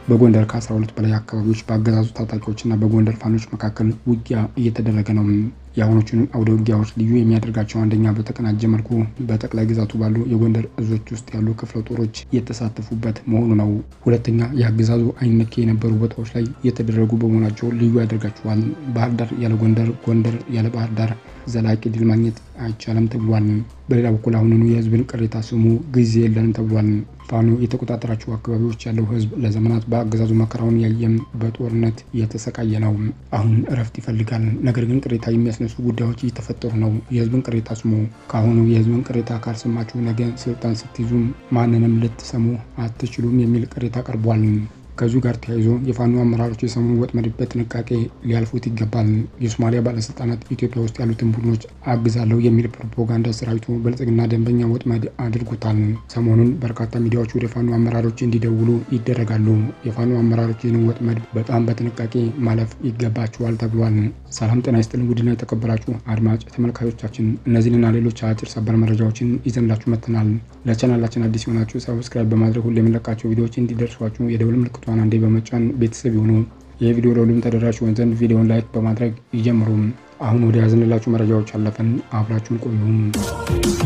በጎንደር ከ12 በላይ አካባቢዎች በአገዛዙ ታጣቂዎችና በጎንደር ፋኖች መካከል ውጊያ እየተደረገ ነው። የአሁኖቹን አውደ ውጊያዎች ልዩ የሚያደርጋቸው አንደኛ በተቀናጀ መልኩ በጠቅላይ ግዛቱ ባሉ የጎንደር እዞች ውስጥ ያሉ ክፍለ ጦሮች የተሳተፉበት መሆኑ ነው። ሁለተኛ የአገዛዙ አይነኬ የነበሩ ቦታዎች ላይ የተደረጉ በመሆናቸው ልዩ ያደርጋቸዋል። ባህር ዳር ያለ ጎንደር፣ ጎንደር ያለ ባህር ዳር ዘላቂ ድል ማግኘት አይቻልም ተብሏል። በሌላ በኩል አሁንኑ የህዝብን ቅሬታ ስሙ፣ ጊዜ የለንም ተብሏል። ፋኖ የተቆጣጠራቸው አካባቢዎች ያለው ህዝብ ለዘመናት በአገዛዙ መከራውን ያየም በጦርነት እየተሰቃየ ነው። አሁን እረፍት ይፈልጋል። ነገር ግን ቅሬታ የሚያስነሱ ጉዳዮች እየተፈጠሩ ነው። የህዝብን ቅሬታ ስሙ። ከአሁኑ የህዝብን ቅሬታ ካልሰማችሁ ነገ ስልጣን ስትይዙም ማንንም ልትሰሙ አትችሉም የሚል ቅሬታ ቀርቧል። ከዚሁ ጋር ተያይዞ የፋኖ አመራሮች የሰሞኑ ወጥመድ በጥንቃቄ ሊያልፉት ይገባል። የሶማሊያ ባለስልጣናት ኢትዮጵያ ውስጥ ያሉትን ቡድኖች አግዛለሁ የሚል ፕሮፓጋንዳ ሰራዊቱ ብልጽግና ደንበኛ ወጥመድ አድርጎታል። ሰሞኑን በርካታ ሚዲያዎች ወደ ፋኖ አመራሮች እንዲደውሉ ይደረጋሉ። የፋኖ አመራሮች ይህንን ወጥመድ በጣም በጥንቃቄ ማለፍ ይገባቸዋል ተብሏል። ሰላም ጤና ይስጥልን ውድና የተከበራችሁ አድማጭ ተመልካቾቻችን እነዚህንና ሌሎች አጭር ሰበር መረጃዎችን ይዘንላችሁ መጥተናል። ለቻናላችን አዲስ የሆናችሁ ሰብስክራይብ በማድረግ ሁሉ የምንለቃቸው ቪዲዮዎች እንዲደርሷችሁ የደውል ምልክቱ ቷን አንዴ በመጫን ቤተሰብ ይሁኑ። ይህ ቪዲዮ ለሁሉም ተደራሽ ይሆን ዘንድ ቪዲዮን ላይክ በማድረግ ይጀምሩ። አሁን ወደ ያዝንላችሁ መረጃዎች አለፈን። አብራችሁን ቆዩ።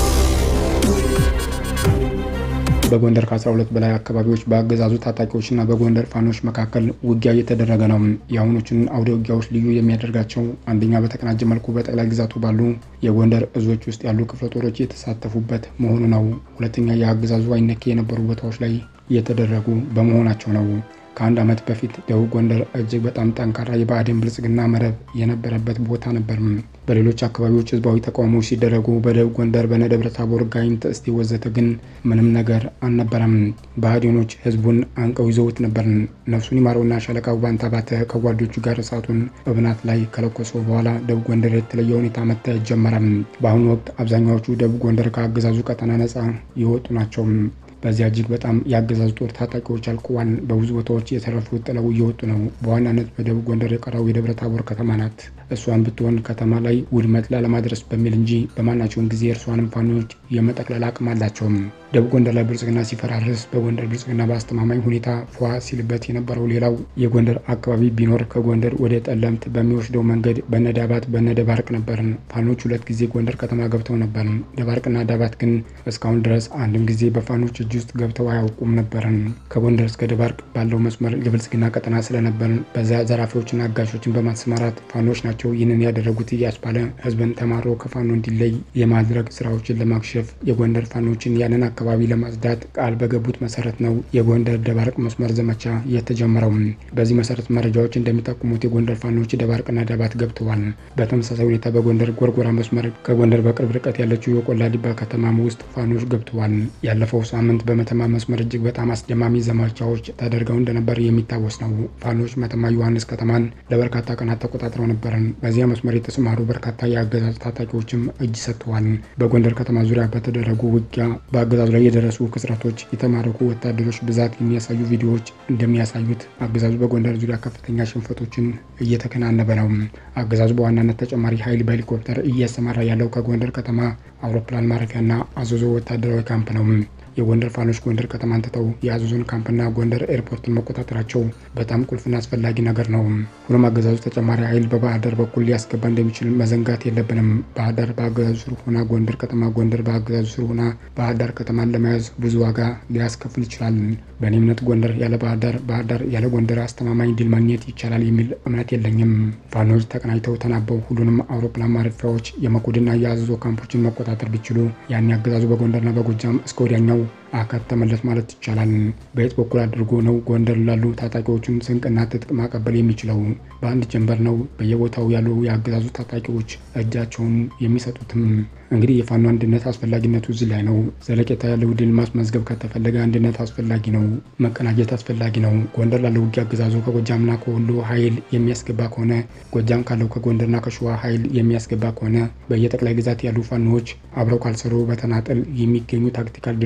በጎንደር ከ12 በላይ አካባቢዎች በአገዛዙ ታጣቂዎችና በጎንደር ፋኖች መካከል ውጊያ እየተደረገ ነው። የአሁኖችን አውደ ውጊያዎች ልዩ የሚያደርጋቸው አንደኛ በተቀናጀ መልኩ በጠቅላይ ግዛቱ ባሉ የጎንደር እዞች ውስጥ ያሉ ክፍለ ጦሮች የተሳተፉበት መሆኑ ነው። ሁለተኛ የአገዛዙ አይነኬ የነበሩ ቦታዎች ላይ የተደረጉ በመሆናቸው ነው። ከአንድ ዓመት በፊት ደቡብ ጎንደር እጅግ በጣም ጠንካራ የብአዴን ብልጽግና መረብ የነበረበት ቦታ ነበር። በሌሎች አካባቢዎች ህዝባዊ ተቃውሞዎች ሲደረጉ በደቡብ ጎንደር በነደብረ ታቦር፣ ጋይንት፣ እስቴ ወዘተ ግን ምንም ነገር አልነበረም። ብአዴኖች ህዝቡን አንቀው ይዘውት ነበር። ነፍሱን ይማረውና ሻለቃው ባንታባተ ከጓዶቹ ጋር እሳቱን እብናት ላይ ከለኮሰው በኋላ ደቡብ ጎንደር የተለየ ሁኔታ መታየት ጀመረ። በአሁኑ ወቅት አብዛኛዎቹ ደቡብ ጎንደር ከአገዛዙ ቀጠና ነጻ የወጡ ናቸው። በዚያ እጅግ በጣም የአገዛዙ ጦር ታጣቂዎች አልቀዋል። በብዙ ቦታዎች የተረፉት ጥለው እየወጡ ነው። በዋናነት በደቡብ ጎንደር የቀረው የደብረ ታቦር ከተማ ናት። እሷን ብትሆን ከተማ ላይ ውድመት ላለማድረስ በሚል እንጂ በማናቸውም ጊዜ እርሷንም ፋኖች የመጠቅለል አቅም አላቸውም። ደቡብ ጎንደር ላይ ብልጽግና ሲፈራርስ፣ በጎንደር ብልጽግና በአስተማማኝ ሁኔታ ፏ ሲልበት የነበረው ሌላው የጎንደር አካባቢ ቢኖር ከጎንደር ወደ ጠለምት በሚወስደው መንገድ በነዳባት በነደባርቅ ነበር። ፋኖች ሁለት ጊዜ ጎንደር ከተማ ገብተው ነበር። ደባርቅና ዳባት ግን እስካሁን ድረስ አንድም ጊዜ በፋኖች እጅ ውስጥ ገብተው አያውቁም ነበርን። ከጎንደር እስከ ደባርቅ ባለው መስመር የብልጽግና ቀጠና ስለነበር በዚያ ዘራፊዎችና አጋሾችን በማሰማራት ፋኖች ናቸው ይህንን ያደረጉት እያስባለ ህዝብን ተማሮ ከፋኖ እንዲለይ የማድረግ ስራዎችን ለማክሸፍ የጎንደር ፋኖችን ያንን አካባቢ ለማጽዳት ቃል በገቡት መሰረት ነው የጎንደር ደባርቅ መስመር ዘመቻ የተጀመረው። በዚህ መሰረት መረጃዎች እንደሚጠቁሙት የጎንደር ፋኖች ደባርቅና ዳባት ገብተዋል። በተመሳሳይ ሁኔታ በጎንደር ጎርጎራ መስመር ከጎንደር በቅርብ ርቀት ያለችው የቆላ ዲባ ከተማም ውስጥ ፋኖች ገብተዋል። ያለፈው ሳምንት በመተማ መስመር እጅግ በጣም አስደማሚ ዘመቻዎች ተደርገው እንደነበር የሚታወስ ነው። ፋኖች መተማ ዮሐንስ ከተማን ለበርካታ ቀናት ተቆጣጥረው ነበርን። በዚያ መስመር የተሰማሩ በርካታ የአገዛዝ ታጣቂዎችም እጅ ሰጥተዋል። በጎንደር ከተማ ዙሪያ በተደረጉ ውጊያ በአገዛዙ ላይ የደረሱ ክስረቶች፣ የተማረኩ ወታደሮች ብዛት የሚያሳዩ ቪዲዮዎች እንደሚያሳዩት አገዛዙ በጎንደር ዙሪያ ከፍተኛ ሽንፈቶችን እየተከናነበ ነው። አገዛዙ በዋናነት ተጨማሪ ኃይል በሄሊኮፕተር እያሰማራ ያለው ከጎንደር ከተማ አውሮፕላን ማረፊያና አዘዞ ወታደራዊ ካምፕ ነው። የጎንደር ፋኖች ጎንደር ከተማን ትተው የአዘዞን ካምፕና ጎንደር ኤርፖርትን መቆጣጠራቸው በጣም ቁልፍና አስፈላጊ ነገር ነው። ሆኖም አገዛዙ ተጨማሪ ኃይል በባህር ዳር በኩል ሊያስገባ እንደሚችል መዘንጋት የለብንም። ባህር ዳር በአገዛዙ ስር ሆና ጎንደር ከተማ፣ ጎንደር በአገዛዙ ስር ሆና ባህር ዳር ከተማን ለመያዝ ብዙ ዋጋ ሊያስከፍል ይችላል። በእኔ እምነት ጎንደር ያለ ባህር ዳር፣ ባህር ዳር ያለ ጎንደር አስተማማኝ ድል ማግኘት ይቻላል የሚል እምነት የለኝም። ፋኖች ተቀናጅተው ተናበው ሁሉንም አውሮፕላን ማረፊያዎች የመኮድና የአዘዞ ካምፖችን መቆጣጠር ቢችሉ ያን አገዛዙ በጎንደርና በጎጃም እስከ ወዲያኛው አካተመለት ማለት ይቻላል። በየት በኩል አድርጎ ነው ጎንደር ላሉ ታጣቂዎችን ስንቅና ትጥቅ ማቀበል የሚችለው? በአንድ ጀንበር ነው በየቦታው ያሉ የአገዛዙ ታጣቂዎች እጃቸውን የሚሰጡትም? እንግዲህ የፋኖ አንድነት አስፈላጊነቱ እዚህ ላይ ነው። ዘለቄታ ያለው ድል ማስመዝገብ ከተፈለገ አንድነት አስፈላጊ ነው። መቀናጀት አስፈላጊ ነው። ጎንደር ላለው ውጊያ አገዛዙ ከጎጃምና ከወሎ ኃይል የሚያስገባ ከሆነ፣ ጎጃም ካለው ከጎንደርና ከሸዋ ኃይል የሚያስገባ ከሆነ በየጠቅላይ ግዛት ያሉ ፋኖዎች አብረው ካልሰሩ በተናጠል የሚገኙ ታክቲካል ድሎች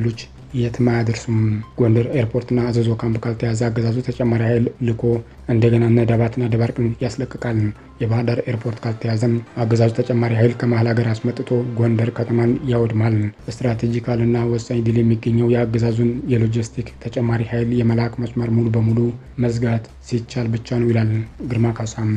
የትም አያደርሱም። ጎንደር ኤርፖርትና አዘዞ ካምፕ ካልተያዘ አገዛዙ ተጨማሪ ኃይል ልኮ እንደገና እነ ደባትና ደባርቅን ያስለቅቃል። የባህር ዳር ኤርፖርት ካልተያዘም አገዛዙ ተጨማሪ ኃይል ከመሀል ሀገር አስመጥቶ ጎንደር ከተማን ያወድማል። ስትራቴጂካልና ወሳኝ ድል የሚገኘው የአገዛዙን የሎጂስቲክ ተጨማሪ ኃይል የመላክ መስመር ሙሉ በሙሉ መዝጋት ሲቻል ብቻ ነው ይላል ግርማ ካሳም።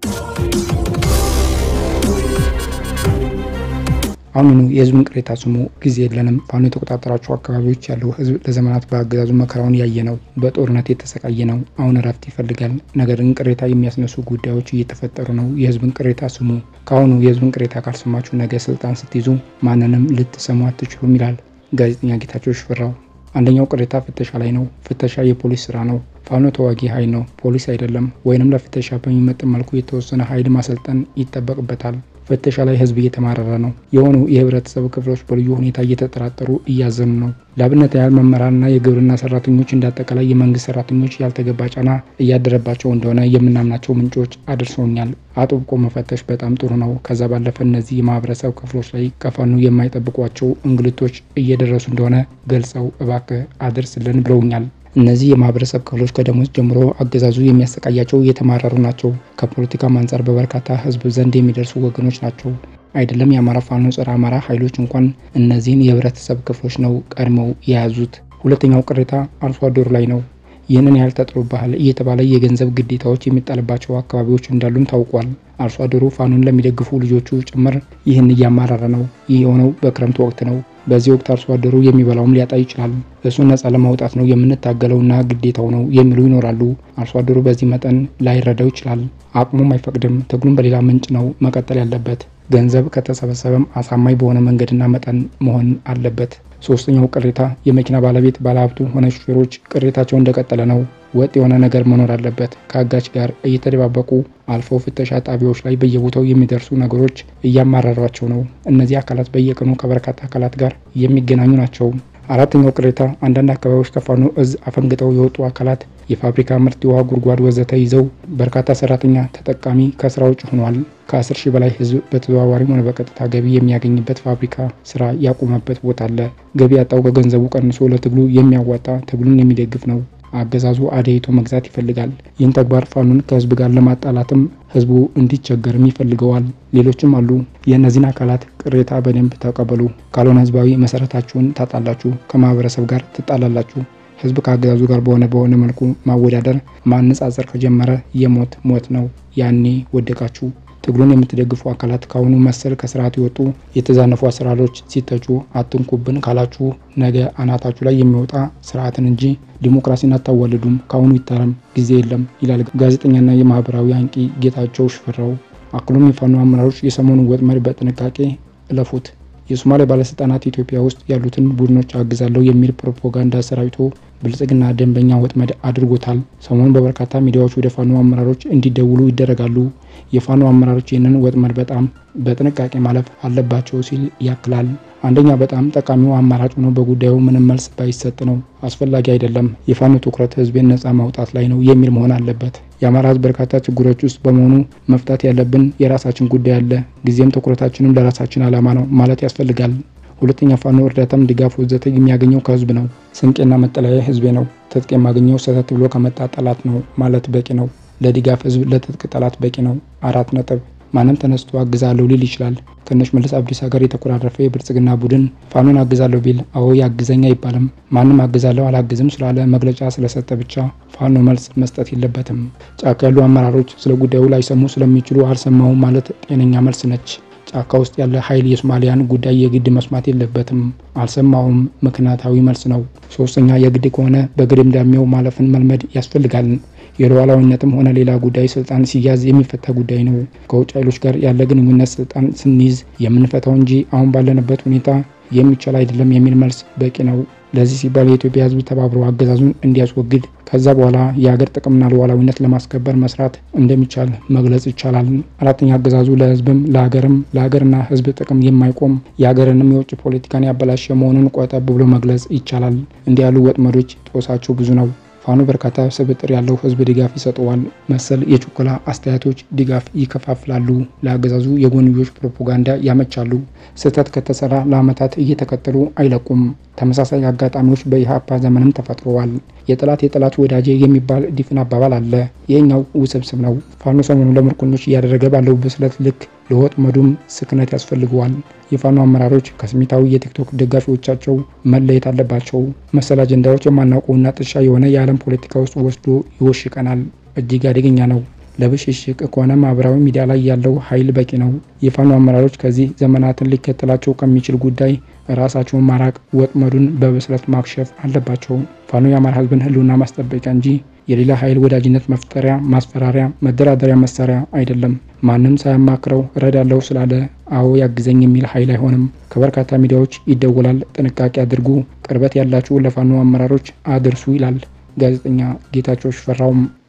አሁኑኑ የህዝብን ቅሬታ ስሙ፣ ጊዜ የለንም። ፋኖ የተቆጣጠራቸው አካባቢዎች ያለው ህዝብ ለዘመናት በአገዛዙ መከራውን ያየ ነው። በጦርነት የተሰቃየ ነው። አሁን እረፍት ይፈልጋል። ነገር ግን ቅሬታ የሚያስነሱ ጉዳዮች እየተፈጠሩ ነው። የህዝብን ቅሬታ ስሙ። ከአሁኑ የህዝብን ቅሬታ ካልሰማችሁ ነገ ስልጣን ስትይዙ ማንንም ልትሰሙ አትችሉም ይላል ጋዜጠኛ ጌታቸው ሽፈራው። አንደኛው ቅሬታ ፍተሻ ላይ ነው። ፍተሻ የፖሊስ ስራ ነው። ፋኖ ተዋጊ ኃይል ነው፣ ፖሊስ አይደለም። ወይንም ለፍተሻ በሚመጥን መልኩ የተወሰነ ኃይል ማሰልጠን ይጠበቅበታል። ፍተሻ ላይ ህዝብ እየተማረረ ነው። የሆኑ የህብረተሰብ ክፍሎች በልዩ ሁኔታ እየተጠራጠሩ እያዘኑ ነው። ለአብነት ያህል መምህራንና የግብርና ሰራተኞች እንዳጠቃላይ የመንግስት ሰራተኞች ያልተገባ ጫና እያደረባቸው እንደሆነ የምናምናቸው ምንጮች አድርሰውኛል። አጥብቆ መፈተሽ በጣም ጥሩ ነው። ከዛ ባለፈ እነዚህ የማህበረሰብ ክፍሎች ላይ ከፋኖ የማይጠብቋቸው እንግልቶች እየደረሱ እንደሆነ ገልጸው እባክህ አድርስልን ብለውኛል። እነዚህ የማህበረሰብ ክፍሎች ከደሞዝ ጀምሮ አገዛዙ የሚያሰቃያቸው እየተማረሩ ናቸው። ከፖለቲካም አንጻር በበርካታ ህዝብ ዘንድ የሚደርሱ ወገኖች ናቸው። አይደለም የአማራ ፋኖ ጸረ አማራ ኃይሎች እንኳን እነዚህን የህብረተሰብ ክፍሎች ነው ቀድመው የያዙት። ሁለተኛው ቅሬታ አርሶ አደሩ ላይ ነው። ይህንን ያህል ተጥሎብሃል እየተባለ የገንዘብ ግዴታዎች የሚጣልባቸው አካባቢዎች እንዳሉም ታውቋል። አርሶ አደሩ ፋኖን ለሚደግፉ ልጆቹ ጭምር ይህን እያማረረ ነው። ይህ የሆነው በክረምት ወቅት ነው። በዚህ ወቅት አርሶ አደሩ የሚበላውም ሊያጣ ይችላል። እሱን ነጻ ለማውጣት ነው የምንታገለውና ግዴታው ነው የሚሉ ይኖራሉ። አርሶ አደሩ በዚህ መጠን ላይረዳው ይችላል። አቅሙም አይፈቅድም። ትግሉም በሌላ ምንጭ ነው መቀጠል ያለበት። ገንዘብ ከተሰበሰበም አሳማኝ በሆነ መንገድና መጠን መሆን አለበት። ሶስተኛው ቅሬታ የመኪና ባለቤት ባለሀብቱ ሆነ ሹፌሮች ቅሬታቸው እንደቀጠለ ነው። ወጥ የሆነ ነገር መኖር አለበት። ከአጋች ጋር እየተደባበቁ አልፈው ፍተሻ ጣቢያዎች ላይ በየቦታው የሚደርሱ ነገሮች እያማረሯቸው ነው። እነዚህ አካላት በየቀኑ ከበርካታ አካላት ጋር የሚገናኙ ናቸው። አራተኛው ቅሬታ አንዳንድ አካባቢዎች ከፋኖ እዝ አፈንግጠው የወጡ አካላት የፋብሪካ ምርት፣ የውሃ ጉድጓድ ወዘተ ይዘው በርካታ ሰራተኛ ተጠቃሚ ከስራ ውጭ ሆኗል። ከ10 ሺህ በላይ ህዝብ በተዘዋዋሪም ሆነ በቀጥታ ገቢ የሚያገኝበት ፋብሪካ ስራ ያቆመበት ቦታ አለ። ገቢ ያጣው ከገንዘቡ ቀንሶ ለትግሉ የሚያዋጣ ትግሉን የሚደግፍ ነው። አገዛዙ አደይቶ መግዛት ይፈልጋል። ይህን ተግባር ፋኖን ከህዝብ ጋር ለማጣላትም ህዝቡ እንዲቸገርም ይፈልገዋል። ሌሎችም አሉ። የእነዚህን አካላት ቅሬታ በደንብ ተቀበሉ። ካልሆነ ህዝባዊ መሰረታችሁን ታጣላችሁ፣ ከማህበረሰብ ጋር ትጣላላችሁ። ህዝብ ከአገዛዙ ጋር በሆነ በሆነ መልኩ ማወዳደር ማነጻጸር ከጀመረ የሞት ሞት ነው። ያኔ ወደቃችሁ። ትግሉን የምትደግፉ አካላት ከአሁኑ መሰል ከስርዓት የወጡ የተዛነፉ አሰራሮች ሲተቹ አትንኩብን ካላችሁ ነገ አናታችሁ ላይ የሚወጣ ስርዓትን እንጂ ዲሞክራሲን አታዋልዱም። ከአሁኑ ይታረም፣ ጊዜ የለም ይላል ጋዜጠኛና የማህበራዊ አንቂ ጌታቸው ሽፈራው። አክሎም የፋኖ አመራሮች የሰሞኑን ወጥመድ በጥንቃቄ እለፉት። የሶማሊያ ባለስልጣናት ኢትዮጵያ ውስጥ ያሉትን ቡድኖች አግዛለሁ የሚል ፕሮፓጋንዳ ሰራዊቶ ብልጽግና ደንበኛ ወጥመድ አድርጎታል። ሰሞኑን በበርካታ ሚዲያዎች ወደ ፋኖ አመራሮች እንዲደውሉ ይደረጋሉ። የፋኖ አመራሮች ይህንን ወጥመድ በጣም በጥንቃቄ ማለፍ አለባቸው ሲል ያክላል። አንደኛ በጣም ጠቃሚው አማራጭ ሆኖ በጉዳዩ ምንም መልስ ባይሰጥ ነው። አስፈላጊ አይደለም። የፋኖ ትኩረት ህዝቤን ነጻ ማውጣት ላይ ነው የሚል መሆን አለበት። የአማራ ህዝብ በርካታ ችግሮች ውስጥ በመሆኑ መፍታት ያለብን የራሳችን ጉዳይ አለ። ጊዜም ትኩረታችንም ለራሳችን ዓላማ ነው ማለት ያስፈልጋል። ሁለተኛ ፋኖ እርዳታም ድጋፍ ወዘተ የሚያገኘው ከህዝብ ነው። ስንቄና መጠለያ ህዝቤ ነው። ትጥቅ የማገኘው ሰተት ብሎ ከመጣ ጠላት ነው ማለት በቂ ነው። ለድጋፍ ህዝብ ለትጥቅ ጠላት በቂ ነው። አራት ነጥብ። ማንም ተነስቶ አግዛለሁ ሊል ይችላል። ከነሽ መልስ አብዲሳ ጋር የተኮራረፈ የብልጽግና ቡድን ፋኖን አግዛለሁ ቢል አዎ ያግዘኝ አይባልም። ማንም አግዛለሁ አላግዝም ስላለ መግለጫ ስለሰጠ ብቻ ፋኖ መልስ መስጠት የለበትም። ጫካ ያሉ አመራሮች ስለ ጉዳዩ ላይሰሙ ስለሚችሉ አልሰማሁም ማለት ጤነኛ መልስ ነች። ጫካ ውስጥ ያለ ኃይል የሶማሊያን ጉዳይ የግድ መስማት የለበትም። አልሰማውም ምክንያታዊ መልስ ነው። ሶስተኛ የግድ ከሆነ በግድምዳሜው ማለፍን መልመድ ያስፈልጋል። የሉዓላዊነትም ሆነ ሌላ ጉዳይ ስልጣን ሲያዝ የሚፈታ ጉዳይ ነው። ከውጭ ኃይሎች ጋር ያለ ግንኙነት ስልጣን ስንይዝ የምንፈታው እንጂ አሁን ባለንበት ሁኔታ የሚቻል አይደለም የሚል መልስ በቂ ነው። ለዚህ ሲባል የኢትዮጵያ ሕዝብ ተባብሮ አገዛዙን እንዲያስወግድ ከዛ በኋላ የሀገር ጥቅምና ሉዓላዊነት ለማስከበር መስራት እንደሚቻል መግለጽ ይቻላል። አራተኛ አገዛዙ ለሕዝብም ለሀገርም ለሀገርና ሕዝብ ጥቅም የማይቆም የሀገርንም የውጭ ፖለቲካን ያበላሸ መሆኑን ቆጠብ ብሎ መግለጽ ይቻላል። እንዲህ ያሉ ወጥመዶች ጦሳቸው ብዙ ነው። ፋኖ በርካታ ስብጥር ያለው ህዝብ ድጋፍ ይሰጠዋል። መሰል የችኮላ አስተያየቶች ድጋፍ ይከፋፍላሉ፣ ለአገዛዙ የጎንዮሽ ፕሮፓጋንዳ ያመቻሉ። ስህተት ከተሰራ ለዓመታት እየተከተሉ አይለቁም። ተመሳሳይ አጋጣሚዎች በኢህአፓ ዘመንም ተፈጥረዋል። የጠላት የጠላት ወዳጄ የሚባል ዲፍን አባባል አለ። ይህኛው ውስብስብ ነው። ፋኖ ሰሞኑ ለምርኮኞች እያደረገ ባለው ብስለት ልክ ለወጥመዱም ስክነት ያስፈልገዋል። የፋኖ አመራሮች ከስሜታዊ የቲክቶክ ደጋፊዎቻቸው መለየት አለባቸው። መሰል አጀንዳዎች የማናውቀውና ጥሻ የሆነ የዓለም ፖለቲካ ውስጥ ወስዶ ይወሽቀናል። እጅግ አደገኛ ነው። ለብሽሽቅ ከሆነ ማህበራዊ ሚዲያ ላይ ያለው ኃይል በቂ ነው። የፋኖ አመራሮች ከዚህ ዘመናትን ሊከተላቸው ከሚችል ጉዳይ ራሳቸውን ማራቅ፣ ወጥመዱን በብስለት ማክሸፍ አለባቸው። ፋኖ የአማራ ሕዝብን ህልውና ማስጠበቂያ እንጂ የሌላ ኃይል ወዳጅነት መፍጠሪያ፣ ማስፈራሪያ፣ መደራደሪያ መሳሪያ አይደለም። ማንም ሳያማክረው እረዳለሁ ስላለ አዎ ያግዘኝ የሚል ኃይል አይሆንም። ከበርካታ ሚዲያዎች ይደወላል። ጥንቃቄ አድርጉ፣ ቅርበት ያላችሁ ለፋኖ አመራሮች አድርሱ ይላል ጋዜጠኛ ጌታቸው ሽፈራውም